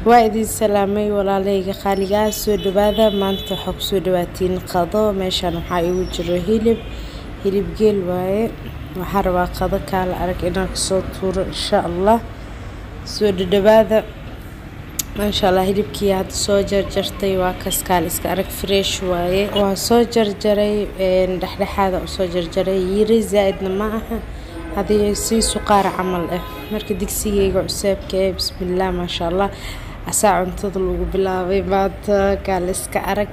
waa idin salaamay walaaleyga qaaligaa soo dhawaada maanta waxaa kusoo dhawaatiin qado meeshaan waxaa igu jiro hilib hilib geel waaye waxaa rabaa qado kaala arag inaan kasoo tuuro insha allah soo dhadhawaada maasha allah hilibkii hadda soo jarjartay waa kas kaal iska arag fresh waaye waa soo jarjaray dhexdhexaada usoo jarjaray yiri zaa-idna ma aha hadii sii suqaar camal ah marka digsigeyga cuseebka ee bismillaah maasha allah asaa cuntada lagu bilaabay maanta kaal iska arag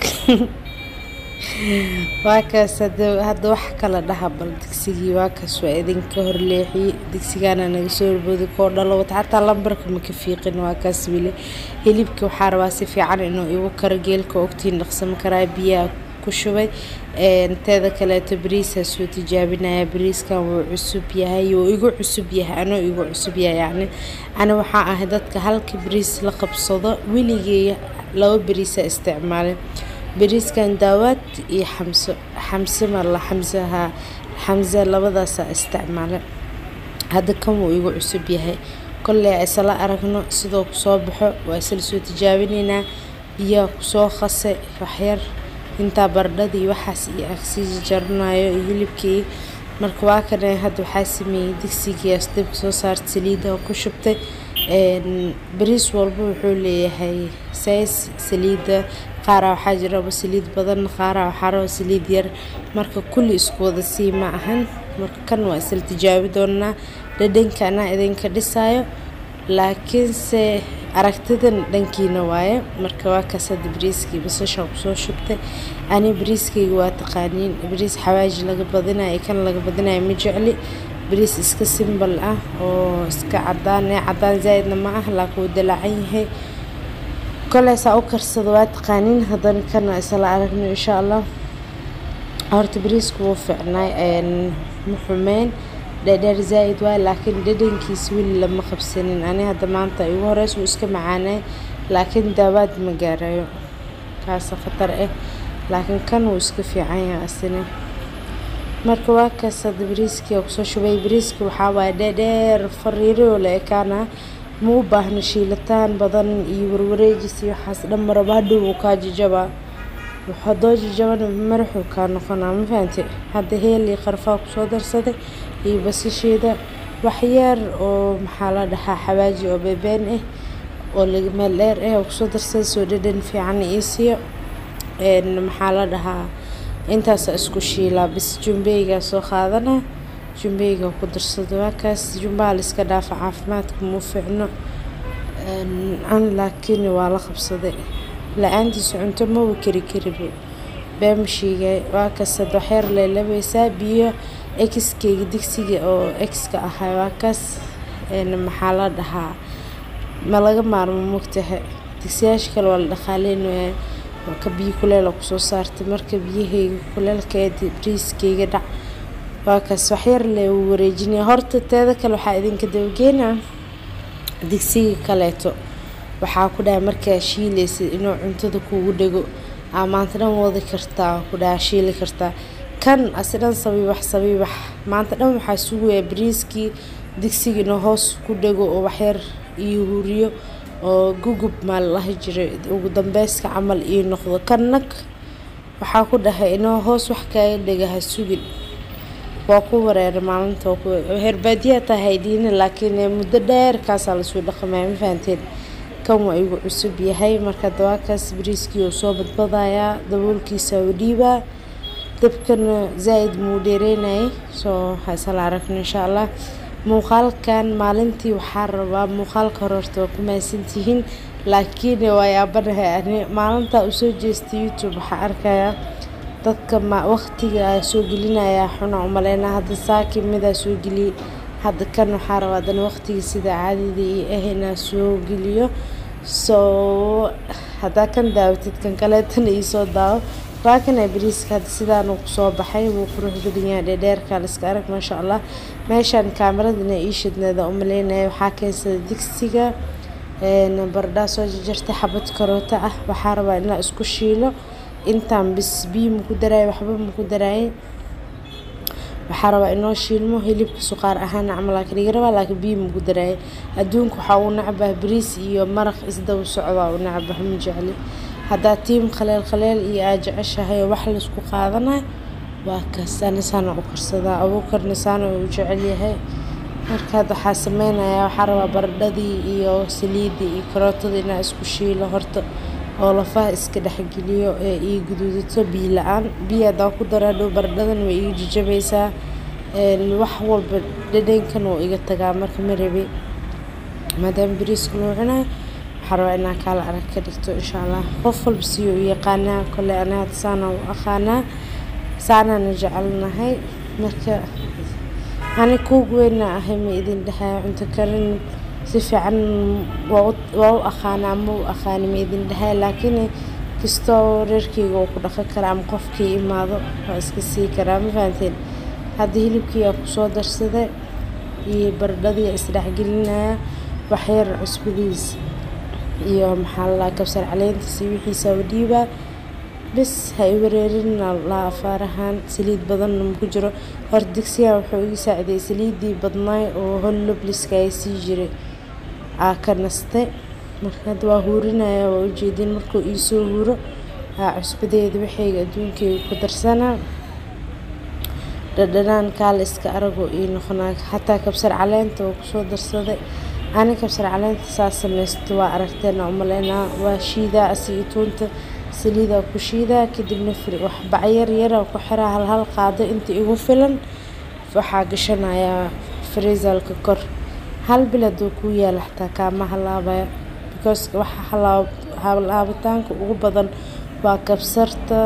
waa kaas hadda wax kala dhaha bal digsigii waa kaas waa idinka horleexiyey digsigaana naga soo boodi koo dhalo wata xataa lambarka maka fiiqin waa kaas wili hilibka waxaa rabaa si fiican inuu igu karo geelka ogtiin dhaqsama karaa biyaha ku shubay teeda kaleeto bariisaa soo tijaabinaya bariiskan wuu cusub yahay wuu igu cusub yahay anoo igu cusub yahay yacni ani waxaa ahay dadka halka bariis la qabsado weligey laba bariisaa isticmaalay bariiskan daawaad iyo xamso xamse mala xamsaha xamse labadaasaa isticmaalay hadda kan wuu igu cusub yahay kolley isla aragno sidoo kusoo baxo waa isla soo tijaabineynaa biyaha kusoo qase waxyar intaa bardhadii waxaas iyo agsii jaranayo iyo hilibkii marka waa kana hadda waxaa sameeyey digsigiias dabka soo saarta saliida ku shubtay bariis walba wuxuu leeyahay says saliida qaara waxaa jiraba saliid badan qaara waxaa raba saliid yar marka kulli isku wada sii ma ahan marka kan waa isla tijaabi doonaa dhadhanka anaa idinka dhisayo laakiinse aragtidan dhankiina waaye marka waa kaas hadda bariiskii basashaan kusoo shubtay ani bariiskayga waa taqaaniin bariis xawaaji laga badinayo kan laga badinayo ma jecli bariis iska simbal ah oo iska cadaan ee cadaan zaa-idna ma ah laakiin wuu dalaacan yahay koleysaa u karsada waa taqaaniin haddana kana isla aragno insha allah horta bariisku wuu fiicnaay ma xumeyn dheedheer zaa-id waay laakiin dhadhankiisa weli lama qabsanin ani hadda maanta igu horeys wuu iska macaanay laakiin daawaad ma gaarayo kaasa khatar ah laakiin kan wuu iska fiican yahay asina marka waa kaas hadda bariiskii kusoo shubay bariiska waxaa waaye dheedheer fariiro la ekaana ma u baahno shiilitaan badan iyo warwareejis iyo waxaas dhan maraba hadhow wuu kaa jijabaa hadoo jijabana maraxuu kaa noqonaa ma fahante hadda heel iyo qarfaa kusoo darsaday iyo basasheeda waxyaar oo maxaa la dhahaa xawaaji oo beebeen ah oo meel dheer ah oo kusoo darsaday soo dhadhan fiican ii siiyo maxaa la dhahaa intaasa isku shiilaa bis jumbeygaa soo qaadana jumbeyga ku darsado waa kaas jumbaha la iska dhaafa caafimaadka muu fiicno an laakiin waa la qabsaday la-aantiisa cunto maba kari kariba beemashiigay waa kaas had waxyar leelabeysaa biyo exkeyga digsiga oo exka ahay waa kaas maxaa la dhahaa ma laga maarmo mogtaha digsiyaasha kale waa la dhaqaaleynaya ka biyo kuleel kusoo saartay marka biyaheyga kuleelkeeda bariiskeyga dhac waa kaas waxyar le wareejinaya horta teeda kale waxaa idinka dabageynaa digsiga kaleeto waxaa ku dhahay markaa shiilaysa inuu cuntada kugu dhego aa maanta dhan wadi kartaa ku dhaha shiili kartaa kan asi dhan sabiibax sabiibax maanta dhan waxaa sugaya bariiskii digsiga inuu hoos ku dhego oo waxyar iyo huriyo oo gugub maa lalahi jiray ugu dambeyska camal ii noqdo kan nag waxaa ku dhahay inuu hoos wax kaaga dhega ha sugin waa ku wareera maalinta herbaadiyaa tahay dhiina laakiin muddo dheer kaasaa lasoo dhaqamaya ma fahanteen kan waa igu cusub yahay marka dawaakaas bariiskii oo soo badbadayaa daboolkiisa u dhiibaa dabkana zaa-id muu dheereynayay soo haysala aragno insha allah muuqaalkan maalintii waxaa rabaa muuqaalka hore horta waa ku mahadsantihiin laakiin waa yaabanahay ani maalintaa usoo jeestay youtube waxaa arkayaa dadka ma waqtiga soo gelinaya xuna umaleyna hadda saaki midaa soo geliyey hadda kan waxaa rabaa adana waqtiga sida caadida iyo ah inaa soo geliyo soo haddaa kan daawatid kan kaleetana iisoo daawo waa kana bariiska hadda sidaanu kusoo baxay wuu qurux badan yahay dheedheerka liska arag maasha allah meeshaan kaameradana ii shidneeda umaleynaya waxaa keensada digsiga bardhaa soo jarjartay xabad karoota ah waxaa rabaa inaa isku shiilo intaan bis biyo maku daraayo waxba maku daraaye waxaa rabaa inoo shiilmo hilibka suqaar ahaan camal laakiin iga rabaa laakiin biyo magu daraayo adduunka waxaa uu nacbah bariis iyo maraq isdaba socdaa uu nacbah ma jecli haddaa tiim khaleel khaleel iyo aa jeceshahay oo wax laisku qaadanayo waa kaas anisaana u karsadaa abuukarna saana uu jecel yahay markaad waxaa sameynayaa waxaa rabaa baradhadii iyo saliidii iyo karootadii inaa isku shiilo horta oo lafaha iska dhexgeliyo ee ii guduudato biyo la-aan biyo haddaan ku daro hadhow baradhadan way iga jajabaysaa wax walba dhadhankan wuu iga tagaa marka ma rabi maadaama bariiska loo cunayo waxaa rabaa inaa kaala arag ka dhigto insha allah qof walba siyo u yaqaanaa kole ana hadda saana u aqaanaa saanaana jecelnahay marka ani kuug weyna ahay ma idin dhahay cunto karin si fiican waa u aqaanaa ma u aqaani ma idin dhahay laakiin kastoo reerkeyga uu ku dhaqan karaa ama qofkii imaado waa iska sii karaa ma fahanteen hadda hilibkii aa kusoo darsaday iyo baradhadii isdhexgelinaya waxyar cusbadiis iyo maxaa la kabsar caleyntiis iyo wixiisa u dhiibaa bes ha i wareerina la afaarahaan saliid badanna maku jiro horta digsigan wuxuu igi saaciday saliidii badnaay oo hol lobliska ay sii jiray aa ka nastay marka hadda waa huurinaya waa ujeedin markuu iisoo huuro aa cusbadeeda waxayga adduunkeyga ku darsanaa dhadhanaan kaala iska aragoo ii noqonaa xataa kabsar caleenta oo kusoo darsaday ani kabsar caleenta saa samaysto waa aragteena umaleynaa waa shiidaa asiga tuunta saliidaa ku shiidaa kadibna wax bacyar yaraa ku xiraa hal hal qaado inta igu filan waxaa gashanayaa freesalka kor hal bil hadduu kuu yaala xataa kaama halaabaya because waxa halaabitaanka ugu badan waa kabsarta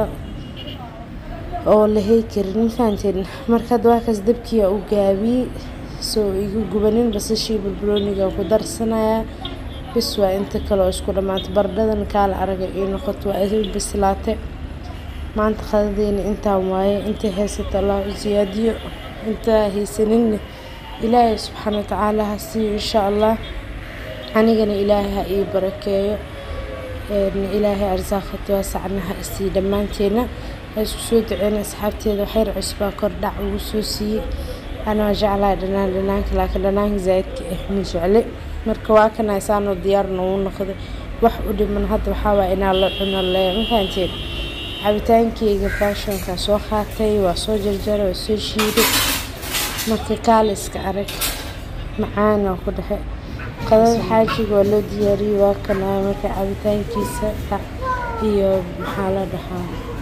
oo la hey karin ma fahanteen marka hadda waa kaas dabkiia u gaabiyey soo igu gubanin basashii balbalooniga ku darsanayaa bis waa inta kale oo isku dhammaatay baradhadan kaala araga io noqoto waa idin bislaatay maanta qadadeena intaan waaye intay haysato allah u siyaadiyo intaa haysaninna ilaahay subxaana watacaala ha siiyo insha allah anigana ilaahay ha ii barakeeyo ilaahay arsaaqata waasacna ha isii dhammaanteena ha isku soo duceena asxaabteeda waxyar cusbaa kordhac ugu soo siiyey ana waa jeclahay dhanaan dhanaanka laakiin dhanaanka zaa'idka ah ma jecle marka waa kan haysaanoo diyaarna uu noqday wax u dhiman hadda waxaa waaya inaa la cuno le ma fahanteen cabitaankeyga faashonkaa soo qaatay waa soo jarjaray waa soo shiiday marka kaala iska arag macaana ku dhexe qadada xaajiga waa loo diyaariyey waa kanaa marka cabitaankiisa iyo maxaa la dhahaa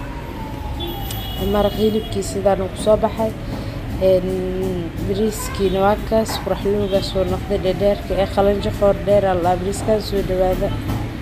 maraq hilibkiisa sidaana kusoo baxay bariiskiina waa kaas quraxloogaas oo noqday dhadheerka ee qalanjo qoor dheer allaa bariiskaan soo dhawaada